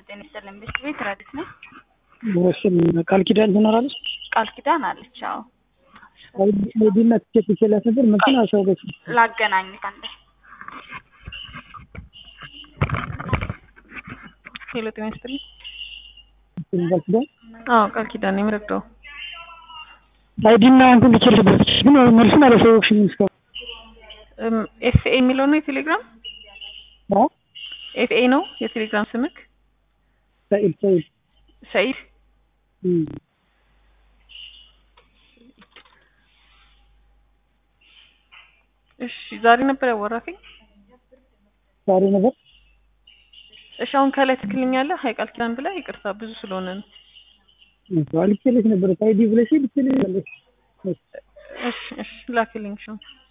ጤና ይስጥልኝ። ቤት ቤት ረዲት ነው። ወስን ቃል ኪዳን ትኖራለች። ቃል ኪዳን አለች። አዎ አይዲና ትኬት ይችላል ነበር መኪና ሰው ገስ ላገናኝ ካንተ ሄሎ ጤና ይስጥልኝ። ቃል ኪዳን አዎ ቃል ኪዳን ነው የምረዳው። አይዲና እንትን ልችል ነበር ግን መልሱን አላሳወቅሽኝም እስካሁን። ኤፍኤ የሚለው ነው የቴሌግራም አዎ ኤፍኤ ነው የቴሌግራም ስምክ ሰኢድ ሰኢድ ሰኢድ እም እሺ ዛሬ ነበር ያወራከኝ። ዛሬ ነበር እሺ አሁን ከላይ ትክክለኛለህ ሀይ ቃል ኪዳን ብለህ ይቅርታ ብዙ ስለሆነ ነው። ልኬልሽ ነበር አይዲ ብለሽ ልኬልሽ ነበር። እሺ እሺ ላክልኝ እሺ